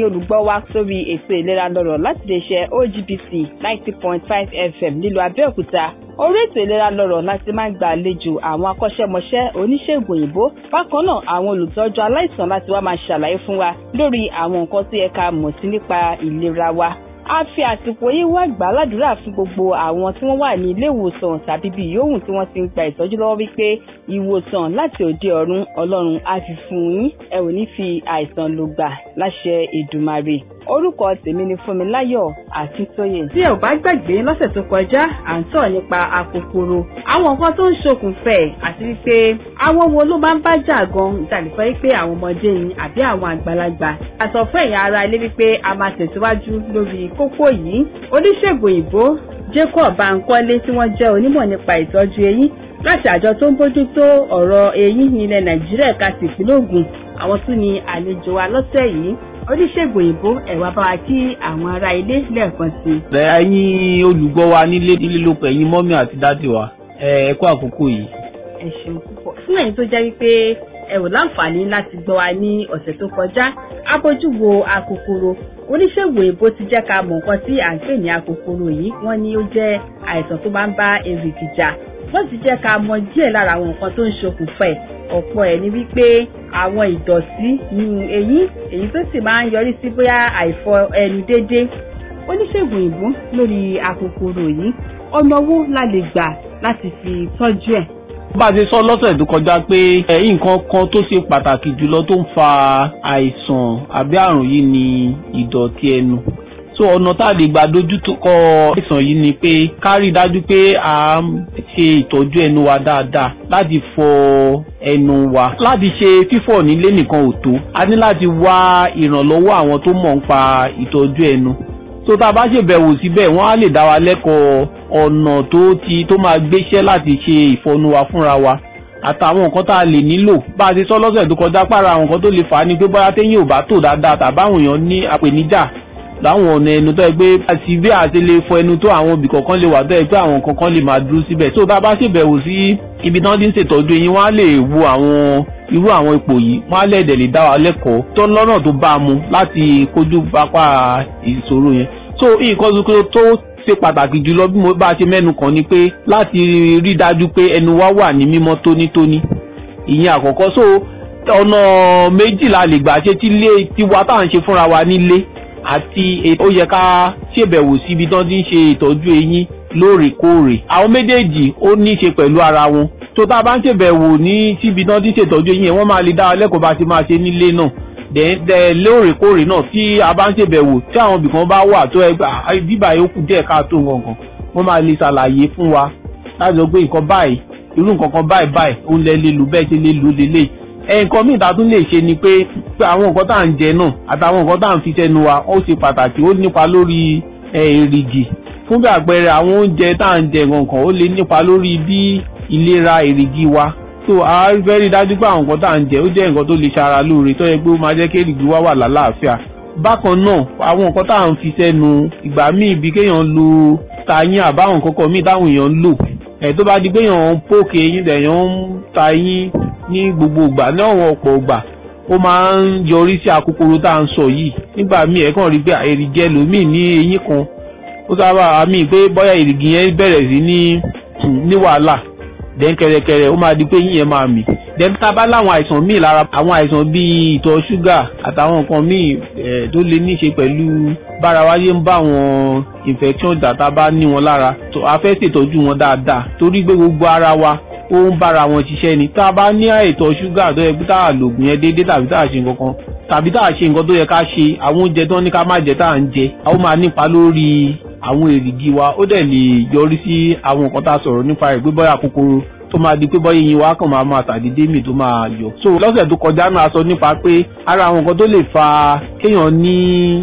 ẹ̀yin olùgbọ́ wa sórí ètò ìlera lọ́rọ̀ láti lè ṣe OGBC ninety point five FM nílùú Abẹ́òkúta orí ètò ìlera lọ́rọ̀ láti máa ń gba àlejò àwọn akọ́ṣẹ́mọṣẹ́ oníṣègùn òyìnbó bákan náà àwọn olùtọ́jú aláìsàn láti wá máa ṣàlàyé fún wa lórí àwọn nǹkan tó yẹ ká mọ̀ sí nípa ìlera wa a fi àsìkò yìí wá gbà ládùúrà fún gbogbo àwọn tí wọ́n wà ní ilé ìwòsàn tàbí bí yòówù tí wọ́n ti ń gba ìtọ́jú lọ́wọ́ wípé ìwòsàn láti òde ọ̀run ọlọ́run á fi fún yín ẹ ò ní fi àìsàn lò gbà láṣẹ Èdùmàrè orúkọ tèmi ni Fúnmiláyọ̀ Akíntóyè. tí ẹ ò bá gbàgbé lọ́sẹ̀ tó kọjá à ń sọ̀rọ̀ nípa akòkòrò àwọn nǹkan tó ń ṣokùnfẹ̀ àti wípé àwọn wo ló máa ń bá jà gan ìtàlẹ́fọ́ wípé àwọn ọmọdé yìí àbí àwọn àgbàlagbà. àtọ̀ fún ẹ̀yin ará ilé wípé a máa tẹ̀síwájú lórí kókó yìí oníṣègùn òyìnbó Jacob Bankole tí wọ́n jẹ́ onímọ̀ nípa ìtọ́jú eyín láti àjọ tó ń bójútó ọ̀rọ̀ eyín ní ilẹ̀ Nàìjíríà ẹ̀ka tìpínlẹ̀ Ògùn àwọn tún ni àlejò wa lọ́sẹ̀ yìí oníṣègùn òyìnbó ẹ̀wà bá wa kí àwọn ará ilé lẹ́ẹ̀kan sí i. ẹ̀yin olùgbọ́ wa nílé nílé lóko ẹ̀yin mọ́mí àti dáàdì wa ẹ kú àkókò yìí. ẹ ṣeun púpọ̀ fún ẹ̀yin tó jẹ́ wípé ẹ ò láǹfààní láti gbọ́ wa ní ọ̀sẹ̀ tó kọjá abójú wo akòkòrò oníṣègùn òyìnbó ti jẹ́ ká mọ̀ nǹkan tí à ń pè ní akòkòrò yìí wọ́n ní ó jẹ́ àìsàn tó máa ń bá èrìgì jà wọ́n ti jẹ́ ká mọ̀ díẹ̀ lára àwọn nǹkan tó ń ṣokùnfà ẹ̀ ọ̀pọ̀ ẹ̀ ní wípé àwọn ìdọ̀tí nínú eyín èyí tó sì máa ń yọrí sí bóyá àìfọ ẹnu déédé oníṣègùn òyìnbó lórí akòkòrò yìí ọ̀nà owó la lè gbà láti fi tọ́jú ẹ̀. bá a ṣe sọ lọ́sẹ̀ tó kọjá pé nǹkan kan tó ṣe pàtàkì jùlọ tó ń fa àìsàn àbí àrùn yìí ni ìdọ̀tí ẹnu so ọ̀nà tá a lè gbà dojú kọ àìsàn yìí ni pé ká rí i dájú pé à ń ṣe ìtọ́jú ẹnu wa dáadáa láti fọ ẹnu wa láti ṣe fífọ̀ nílé nìkan ò tó a ní láti wá ìrànlọ́wọ́ àwọn tó mọ̀ ń pa ìtọ́jú ẹnu so tá a bá ṣèbẹ̀wò síbẹ̀ wọ́n á lè dá wa lẹ́kọ̀ọ́ ọ̀nà tó ti tó máa gbéṣẹ́ láti ṣe ìfọnu wa fúnra wa àtàwọn nǹkan tá a lè nílò bá a ti sọ lọ́sẹ̀ tó kọjá pàrọ̀ àwọn nǹkan tó lè fà á ni pé bóyá téyìn ò bá tò dáadáa tàbáwọn èèyàn ní àpèníjà láwọn ọ̀nà ẹnu tó yẹ pé àti bí àti lè fọ ẹnu tó àwọn ibì kọ̀ọ̀kan lè wà tó yẹ pé àwọn kankan lè máa dúró síbẹ̀ tó bá bá ṣèbẹ̀wò sí ibi tí wọ́n ti ń ṣètọ́jú eyín wọ́n á lè wo àwọn irú àwọn ipò yìí wọ́n á lẹ̀dẹ̀ lè dá wa lẹ́kọ̀ọ́ tó lọ́nà tó bá a mu láti kojú pápá ìṣòro yẹn so nǹkan tuntun tó ṣe pàtàkì jùlọ bí mo bá ṣe mẹ́nu kàn ni pé láti rí dájú pé ẹnu wa wà ní mímọ́ tónítóní ìyẹn àkọ́kọ́ so ọ̀nà méjìlá lè gbà ṣe tí ilé tiwa tá à ń ṣe fúnra wa nílé àti ó yẹ ká ṣèbẹ̀wò síbi tí wọ́n ti ń ṣe ìtọ́jú eyín lóòrèkóòrè àwọn méjèèjì ó ní í ṣe pẹ̀lú ara wọn tó tá a bá ń ṣèbẹ̀wò ní síbi tí wọ́n ti ń ṣètọ́jú eyín yẹn wọ́n máa lè dá wa lẹ́kọ̀ọ́ bá ti máa ṣe nílé náà dẹ̀ lóòrèkóòrè náà tí a bá ń ṣèbẹ̀wò tí àwọn ibìkan bá wà tó ẹgbà bíbà yòókù díẹ̀ káàtó gangan wọ́n máa lè ṣàlàyé fún wa láti sọ pé nǹkan báyìí irú nǹkan kan báyìí báyìí ó lẹ lè lò bẹ́ẹ̀ ṣe lè lò lélẹ̀ nǹkan míì tá a tún lè ṣe ni pé àwọn nǹkan tá à ń jẹ náà àtàwọn nǹkan tá à ń fi sẹ́nu wa ó ṣe pàtàkì ó nípa lórí èrìgì fún bí àpẹẹrẹ àwọn oúnjẹ tá à ń jẹ nǹkan ó lè nípa lórí bí ìlera èrìgì wa so a fẹ́ rí dájú pé àwọn nǹkan tá à ń jẹ ó jẹ́ nǹkan tó lè ṣara lóore tó yẹ pé ó máa jẹ́ kí èrìgì wa wà lálàáfíà bákan náà àwọn nǹkan tá à ń fi sẹ́nu ìgbà míì bí kéèyàn lo tayín àbáwọn nǹkan kan míì táwọn èèyàn ń lò ẹ̀ tó bá di pé èèyàn ń pòkè eyín èèyàn ń ta eyín ní gbogbo ìgbà ní àwọn ọ̀pọ̀ ìgbà ó máa ń yọrí sí akókòrò tá à ń sọ yìí nígbà míì ẹ̀ kàn rí pé èrìgì ẹlòmíì ní eyín kan ó sábà àmì pé bóyá èrìgì yẹn bẹ̀rẹ̀ sí ní ní wàhálà dẹ́n kẹrẹkẹrẹ ó máa di pé yín yẹn máa mì dẹ́n tá a bá láwọn àìsàn míì lára àwọn àìsàn bíi ìtọ̀ ṣúgà àtàwọn nǹkan míì tó lè ní í ṣe pẹ̀lú bára wáyé ń bá àwọn infection dàtà bá ní wọn lára tó a fẹ́ ṣètọ́jú wọn dáadáa torí pé gbogbo ara wa ó ń bára wọn ṣiṣẹ́ ni tá a bá ní àìtọ̀ ṣúgà tó yẹ pé tá a lògùn yẹn déédéé tàbí tá a ṣe nǹkan kan tàbí tá a ṣe nǹkan tó yẹ ká ṣe àwọn oúnjẹ tó ní ká má jẹ tá à ń jẹ ó máa nípa lórí àwọn èrìgì wa ó dẹ̀ lè yọrí sí àwọn nǹkan tá a sọ̀rọ̀ nípa rẹ̀ pé bóyá kòkòrò tó máa di pé bọ́yá eyín wa kàn máa máa tàdédé mì tó máa yọ. so lọ́sẹ̀ tó kọjá náà a sọ nípa pé ara àwọn nǹkan tó lè fa kéèyàn ní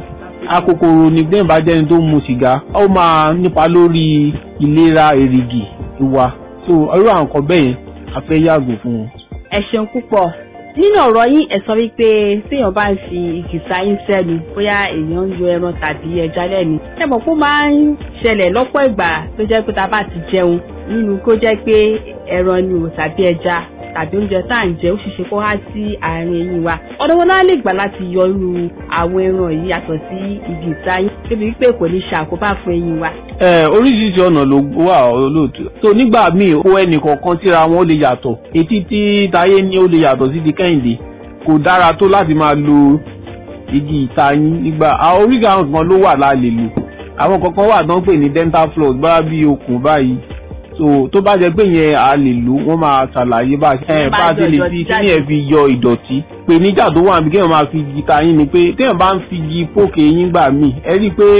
akòkòrò ní gbẹ̀yìn bá jẹ́ni tó ń mu sìgá ó máa nípa lórí ìlera èrìgì wa so irú àwọn nǹkan bẹ́ẹ̀ yẹn a fẹ́ yàgò fún wọn. ẹ ṣeun púpọ̀ nínú ọ̀rọ̀ yín ẹ sọ wípé téèyàn bá ń fi ìkìsà yín sẹ́nu bóyá èèyàn ń yọ ẹran tàbí ẹja lẹ́nu ẹ mọ̀ pé ó máa ń ṣẹlẹ̀ lọ́pọ̀ ìgbà tó jẹ́ pé tá a bá ti jẹun nínú kó jẹ́ pé ẹran ni o tàbí ẹja tàbí oúnjẹ tá à ń jẹ ó ṣeéṣe kó há sí àárín eyín wa ọ̀dọ̀ wọn náà lè gbà láti yọ irú àwọn ẹran yìí yàtọ̀ sí igi ìtayín débi wípé kò ní ṣàkóbá fún eyín wa. ẹ oríṣiríṣi ọ̀nà ló wà olóòtú tó nígbà míì ó ẹnì kọ̀ọ̀kan síra wọn ó lè yàtọ̀ etí tí táyé ní ó lè yàtọ̀ sí ti kẹ́hìndé kò dára tó láti máa lo igi ìtayín nígbà àwọn oríṣi àwọn kan ló wà láàlè lò àwọn kankan wà tó ń pè ní dental floss bá bí okùn báyìí so tó bá jẹ pé yẹn a lè lò wọn máa ṣàlàyé bá ẹ bá ti lè fi kí yẹn fi yọ ìdọ̀tí pé níjà tó wà níbi kéèyàn máa fi igi tayín ni pé téèyàn bá ń fi igi pókè yín gbà míì ẹ rí i pé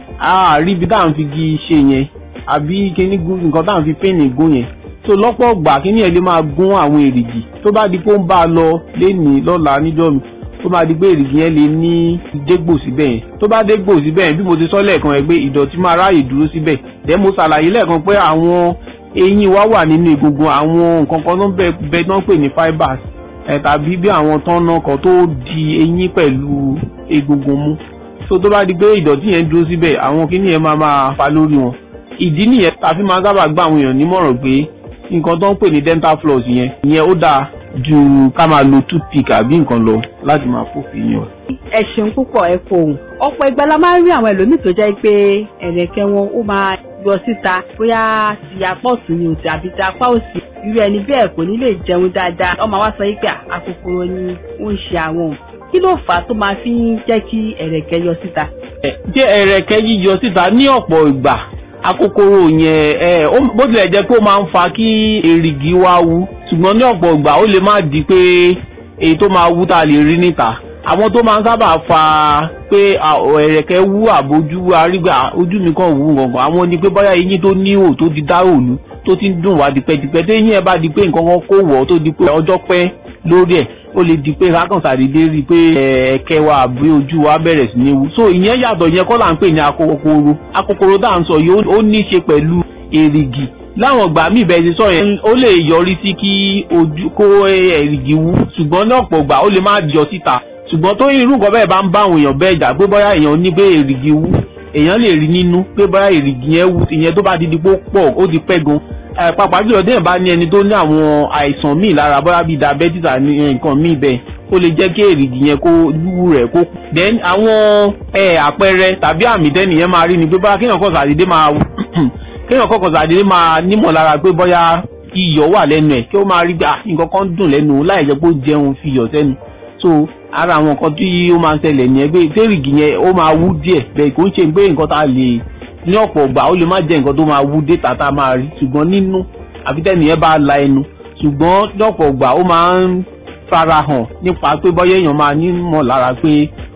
a rí ibi tá à ń fi igi ṣe yẹn àbí kíní nǹkan tá à ń fi píìnì gún yẹn so lọ́pọ̀ ọgbà kíní yẹn lè máa gún àwọn èrìgì tó bá di pé ó ń bá a lọ lénìí lọ́la níjọ́ mi tó máa di pé èrìgì yẹn lè ní dégbò síbẹ̀ yẹn tó bá dégbò síbẹ̀ yẹn bí mo ti sọ lẹ́ẹ̀kan ẹ̀ pé ìdọ̀tí máa ráàyè dúró síbẹ̀ dẹ́ mo ṣàlàyé lẹ́ẹ̀kan pé àwọn eyín wa wà nínú egungun àwọn nǹkan kan tó ń bẹ tó ń pè ní fibers ẹ̀ tàbí bí àwọn tọ́nà kan tó di eyín pẹ̀lú egungun mú so tó bá di pé ìdọ̀tí yẹn dúró síbẹ̀ àwọn kíní yẹn máa máa fa lórí wọn ìdí nìyẹn tàbí máa sábà gbà àwọn èèyàn nímọ̀ràn pé nǹkan tó ń pè ní dental floss yẹn ìyẹn ó dáa ju ká máa lo toothpick àbí nǹkan lọ láti máa fòfin yàn. ẹ ṣeun púpọ̀ ẹ kò hùn ọ̀pọ̀ ìgbà la máa ń rí àwọn ẹlòmíì tó jẹ́ pé ẹ̀rẹ̀kẹ́ wọn ó máa yọ síta bóyá ti apá ọ̀tún ni òtí àbí ti apá òsì irú ẹni bẹ́ẹ̀ kò ní lè jẹun dáadáa ọmọ wa sọ pé àkókòrò ni ó ń ṣe àwọn kí ló fà á tó máa fi ń jẹ́ kí ẹ̀rẹ̀kẹ́ yọ síta. jẹ́ ẹ̀rẹ̀kẹ́ yíyọ síta ní ọ̀pọ̀ ìgbà akókòrò yẹn ẹ bó tilẹ̀ jẹ́ pé ó máa ń fa kí èrìgì wa wú ṣùgbọ́n ní ọ̀pọ̀ ìgbà ó lè má di pé èyí tó máa wú tá a lè rí níta àwọn tó máa ń sábà fa pé ẹ̀rẹ̀kẹ́ wú àbójú arígbà ojú mi kàn wú gangan àwọn ni pé bóyá eyín tó ní ihò tó di dáròlú tó ti ń dùn wá tipẹ́tipẹ́ tó eyín ẹ̀ bá di pé nǹkan kan kó wọ̀ tó di pé ọjọ́ pẹ́ lórí ẹ̀ ó lè di pé kákan sàdédé rí i pé ẹ̀kẹ́ wa àbí ojú wa bẹ̀rẹ̀ sí ní wú so ìyẹn yàtọ̀ ìyẹn kọ́ là ń pè ní akókòrò akókòrò tá à ń sọ yìí ó ní í ṣe pẹ̀lú èrìgì láwọn ìgbà míì bẹ́ẹ̀ ti sọ yẹn ó lè yọrí sí kí ojú kó èrìgì wú ṣùgbọ́n ní ọ̀pọ̀ ìgbà ó lè má yọ síta ṣùgbọ́n tó irú nǹkan bẹ́ẹ̀ bá ń bá àwọn èèyàn bẹ́ẹ̀ jà pé bóyá èèyàn ní pé èrìgì wú èèyàn lè rí nínú pé bóyá èrìgì yẹn wú ìyẹn tó bá di di pọ̀ ó ti pẹ́ gan pàápàá jùlọ déèyàn bá ní ẹni tó ní àwọn àìsàn míì lára bóyá bíi diabetes àti nǹkan míì bẹ́ẹ̀ ó lè jẹ́ kí èrìgì yẹn kó wú rẹ̀ kó. then àwọn àpẹẹrẹ tàbí àmì tẹ́nìyẹn máa rí ni pé bóyá kéèyàn kọ̀ sàdédé máa kéèyàn kọ̀ sàdédé máa nímọ̀ lára pé bóyá iyọ̀ wà lẹ́nu ẹ̀ kí ó máa rí gbà nǹkan kan dùn lẹ́nu láì jẹ́ pé ó jẹun fi iyọ̀ sẹ́nu so ara àwọn nǹkan tí ó máa ń ṣẹlẹ̀ nìyẹn pé tẹ́rìgì yẹn ó máa wú díẹ̀ bẹ́ẹ̀ kò ń ṣe pé nǹkan tá a lè ní ọ̀pọ̀ ọgbà ó lè má jẹ́ nǹkan tó máa wú dé tàtà máa rí ṣùgbọ́n nínú àfi tẹ́nìyẹn bá la ẹnu ṣùgbọ́n ní ọ̀pọ̀ ọgbà ó máa ń farahàn nípa pé bọ́yá èèyàn máa nímọ̀ lára pé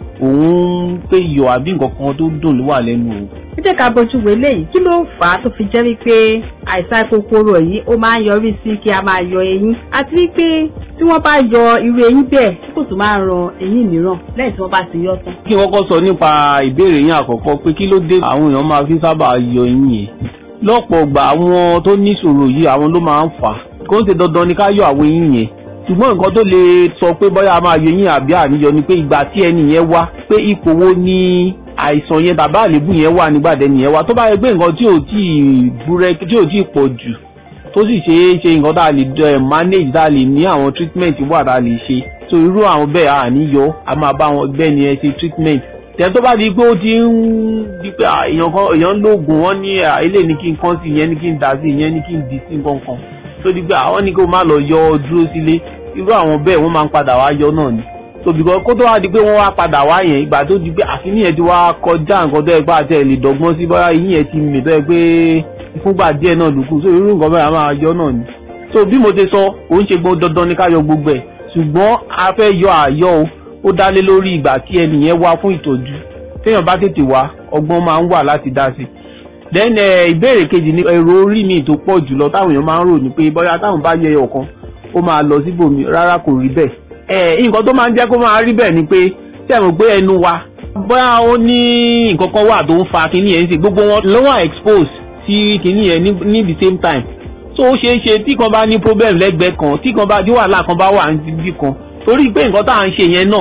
òun pé iyọ̀ àbí nǹkan kan tó dùn ló wà lẹ́nu òun. ẹ jẹ́ ká bójú wo eléyìí kí ló fà á tó fi jẹ́ wípé àìsàn kòkòrò yìí ó máa ń yọrí sí kí a máa yọ eyín àti wípé tí wọ́n bá yọ irú eyín bẹ́ẹ̀ tí kò tún máa ń ran eyín mìíràn lẹ́yìn tí wọ́n bá ti yọ tán. kí n kọ́kọ́ sọ nípa ìbéèrè yín àkọ́kọ́ pé kí ló dé àwọn èèyàn máa fi sábà yọ eyín yẹn lọ́pọ̀ ọgbà àwọn tó níṣòro yìí àwọn ló máa ń fà á kó ń ṣe dandan ni ká yọ àwọn eyín yẹn ṣùgbọ́n nǹkan tó lè sọ pé bóyá a máa yọ eyín àbí àníyọ ni pé ìgbà tí ẹni yẹn wá pé ipò wo ni àìsàn yẹn tàbí àléébù yẹn wà nígbà tẹ́ni yẹn wá tó bá yẹ pé nǹkan tí ò tí ì búrẹ́ tí ò tí ì pọ̀ jù tó sì ṣe é ṣe nǹkan tá a lè manage tá a lè ní àwọn treatment wà tá a lè ṣe so irú àwọn bẹ́ẹ̀ àníyọ a máa bá wọn bẹ́ẹ̀ ni ẹ ṣe treatment tẹ̀ tó bá di pé ó ti ń di pé èèyàn kan èèyàn ń lóògùn wọn ní ilé ní kí n kán sí ìyẹn ní kí n dà sí ìyẹn ní kí n dì sí nǹkan kan tó di pé àwọn ní kó má lọ yọ ọ dúró sílé irú àwọn bẹ́ẹ̀ wọ́n máa ń padà wá yọ náà ni so because kó tó wá di pé wọ́n wá padà wá yẹn ìgbà tó di pé àfihàn yẹn ti wá kọjá nǹkan tó yẹ pé àti ẹ̀ lè dọ́gbọ́n sí bóyá eyín yẹn ti mì tó yẹ pé fúngbà díẹ̀ náà lùkù so irú nǹkan bẹ́ẹ̀ a máa yọ náà ni so bí mo ti sọ kò ń ṣe gbọ́n dandan ní ká yọ gbogbo ẹ̀ ṣùgbọ́n a fẹ́ yọ àyọ o ó dá lé lórí ìgbà tí ẹnìyẹn wá fún ìtọ́jú téèyàn bá tètè wá ọgbọ́n máa ń wà láti dá sí then ìbéèrè kejì ni èrò orí mi tó pọ̀ jùlọ táwọn èèyàn máa ń rò ní pé bóyá táwọn bá yẹ ọ̀kan ó máa lọ síbòmí rárá kò rí bẹ́ẹ̀ ẹ nǹkan tó máa ń jẹ́ kó máa rí bẹ́ẹ̀ ni pé tí ẹ mọ̀ pé ẹnu wa bóyá ó ní nǹkan kan wà tó ń fa kinní yẹn sí gbogbo wọn ló wà expose sí kinní yẹn ní the same time so ó ṣeé ṣe tí kan bá ní problem lẹ́gbẹ̀ẹ́ kan tí kan bá tí wàhálà kan bá wà níbi kan torí pé nǹkan tá à ń ṣe yẹn náà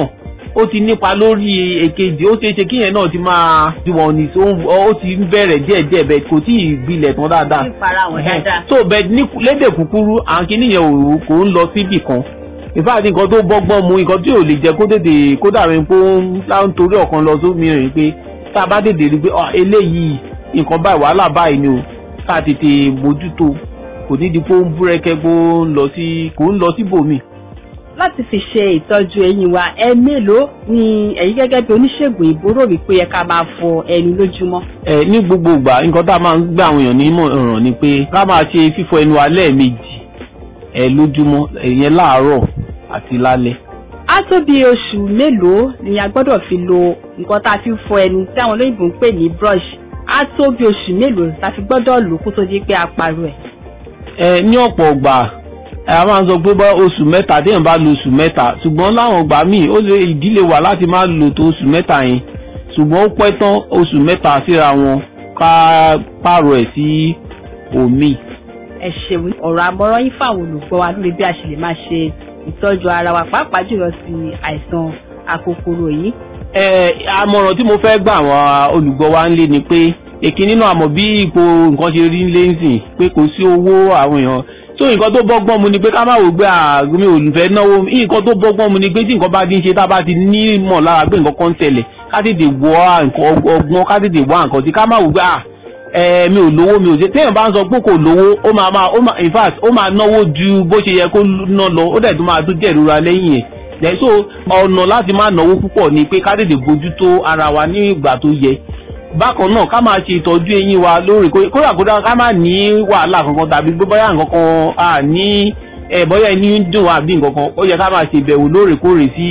ó ti nípa lórí èkejì ó ṣeé ṣe kí yẹn náà ti máa ti wọ̀n ní ó ti ń bẹ̀rẹ̀ díẹ̀díẹ̀ bẹ́ẹ̀ kò tí ì gbilẹ̀ tán dáadáa. ìfara wọn dáadáa. so bẹ́ẹ̀ ní lédè kúkúrú àwọn kìnìyàn òru kò ń lọ síbì kan ìfáàdì nǹkan tó bọ́gbọ́n mu nǹkan tí ò lè jẹ́ kó tètè kó dàbí pé ó ń torí ọ̀kan lọ sómi rìn pé tá a bá tètè rí pé eléyìí nǹkan báyìí wàhálà báyìí ni o tá a tètè mójútó kò ní di pé ó ń búrẹ́kẹ́ pé ó ń lọ sí kò ń lọ síbòmí. láti fi ṣe ìtọ́jú eyín wa ẹ mélòó ni ẹ̀yin gẹ́gẹ́ bí oníṣègùn ìbúrò wípé yẹ ká máa fọ ẹnu lójúmọ́. ẹ ní gbogbo ìgbà nǹkan tá a máa ń gbà àwọn èèyàn nímọ̀ràn ni pé ká máa ṣe fífọ ẹnu alẹ́ méjì ẹ lójúmọ́ ìyẹn láàárọ̀ àti lálẹ́. á tó bí oṣù mélòó ni a gbọ́dọ̀ fi lo nǹkan tá a fi fọ ẹnu tí àwọn olóyìnbó ń pè ní brush á tó bí oṣù mélòó tá a fi gbọ́dọ̀ lò kó tó di pé a parọ́ ẹ̀. ẹ ní ọ̀pọ̀ ọgbà a máa ń sọ pé bá oṣù mẹ́ta téèyàn bá lo oṣù mẹ́ta ṣùgbọ́n láwọn ọgbà míì ó lè ìdílé wà láti má lò tó oṣù mẹ́ta yẹn ṣùgbọ́n ó pẹ́ tán oṣù mẹ́ta síra wọn ká pààrọ̀ ẹ̀ sí omi. ẹ ṣeun ọ̀rọ̀ àmọ̀ràn yín fáwọn olùgbọ́ wa lórí bí a ṣe lè máa ṣe ìtọ́jú ara wa pàápàá jùlọ sí àìsàn akòkòrò yìí. ẹ àmọ̀ràn tí mo fẹ́ gbà àwọn olùgbọ́ wa ń lé ni pé èkì nínú àmọ̀ bí ipò nǹkan ṣe rí lé nsìn pé kò sí owó àwọn èèyàn tó nǹkan tó bọ́gbọ́n mu ni pé ká má wò gbé àgbẹ̀mí olùfẹ́ náwó nǹkan tó bọ́gbọ́n mu ni pé tí nǹkan bá ti ń ṣe tá a bá ti ní mọ̀ lára pé nǹkan kan ń tẹ̀lẹ̀ ká tètè wọ ọgbọ́n ká tètè wá nǹkan tí ká má wò gbé à ẹ mi ò lówó mi ò ṣe téèyàn bá ń sọ pé kò lówó ó máa máa ó máa in fact ó máa náwó ju bó ṣe yẹ kó ná lọ ó dẹ̀ tún máa tún jẹ́ ìrora lẹ́yìn ẹ̀ lẹ́yìn tó ọ̀nà láti má náwó púpọ̀ ni pé ká tètè bójútó ara wa ní ìgbà tó yẹ bákan náà ká máa ṣe ìtọ́jú eyín wa lóòrèkóòrè kódà kódà ká má ní wàhálà kankan tàbí bóyá nǹkan kan à ní ẹ bóyá ẹni ń dùn àbí nǹkan kan ó yẹ ká máa ṣe ìbẹ̀wò lóòrèkóòrè sí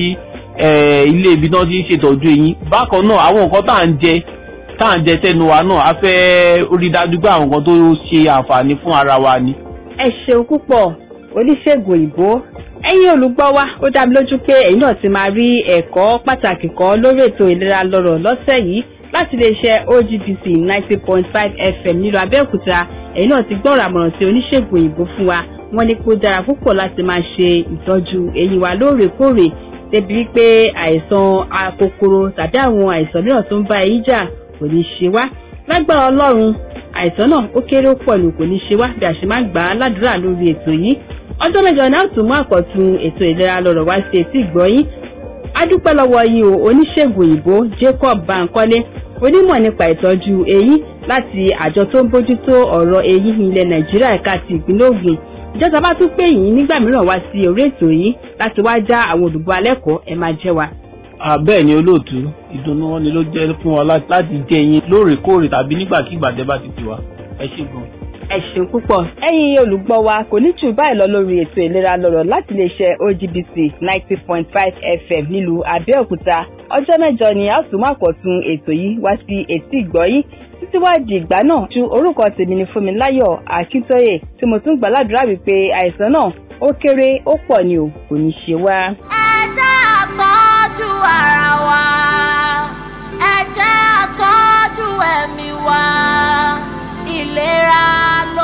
ilé ibi náà ti ń ṣètọ́jú eyín bákan náà àwọn nǹkan tá à ń jẹ tá à ń jẹ sẹ́nu wa náà a fẹ́ rí dájú pé àwọn nǹkan tó ṣe àǹfààní fún ara wa ni. ẹ ṣeun púpọ̀ oníṣègùn òyìnbó ẹ̀yin olùgbọ́ wa ó dá mi lójú pé ẹ̀yin náà ti máa rí ẹ̀kọ́ pàtàkì kan lórí ètò ìlera lọ́rọ̀ lọ́sẹ̀ yìí láti iléeṣẹ́ OGBC ninety point five FM nílùú Abẹ́òkúta ẹ̀yin náà ti gbọ́rọ̀ àmọ̀ràn tí oníṣègùn òyìnbó fún wa wọ́n ní kó dára púpọ̀ láti máa ṣe ìtọ́jú eyín wa lóòrèkóòrè débi wípé àìsàn akòkòrò tàbí àwọn àìsàn mìíràn tó ń bá eyín jà kò ní ṣe wá lágbára Ọlọ́run àìsàn náà ó kéré ó pọ̀ ní kò ní ṣe wá bí a ṣe máa ń gbà á ládùúrà lórí ètò yìí ọjọ́ mẹ́jọ náà tún mú àkọ́tún ètò ìlera lọ́rọ̀ wá sí etí ìgbọ́yín adúpẹ́ lọ́wọ́ yín o oníṣègùn òyìnbó Jacob Bankole onímọ̀ nípa ìtọ́jú eyín láti àjọ tó ń bójútó ọ̀rọ̀ eyín ilẹ̀ Nàìjíríà ẹ̀ka ti ìpínlẹ̀ Ògùn ìjọba bá tún pè yín nígbà mìíràn wá sí orí ètò yìí láti wá já àwọn olùgbọ́ alẹ́kọ̀ọ́ ẹ máa jẹ́ wa. bẹ́ẹ̀ ni olóòtú ìdùnnú wọn ni ló jẹ́ fún wa láti jẹ́ yín lóòrèkóòrè tàbí nígbàkigbà tẹ́ bá ti pè wá ẹ ṣé gan ẹ ṣeun púpọ̀. ẹ̀yin olùgbọ́ wa kò ní jù báyìí lọ lórí ètò ìlera lọ́rọ̀ láti lè ṣe OGBC ninety point five FM nílùú Abẹ́òkúta ọjọ́ mẹ́jọ ni a tún máa kọ̀ tún ètò yìí wá sí etí ìgbọ́yín títí wá di ìgbà náà ju orúkọ tèmi ní Fúnmiláyọ̀ Akíntóyè tí mo tún gbà ládùúrà wípé àìsàn náà ó kéré ó pọ̀ ni ò kò ní ṣe wá. ẹ jẹ́ àtọ́jú ara wa ẹ jẹ́ àtọ́jú ẹ̀mí wa ìlera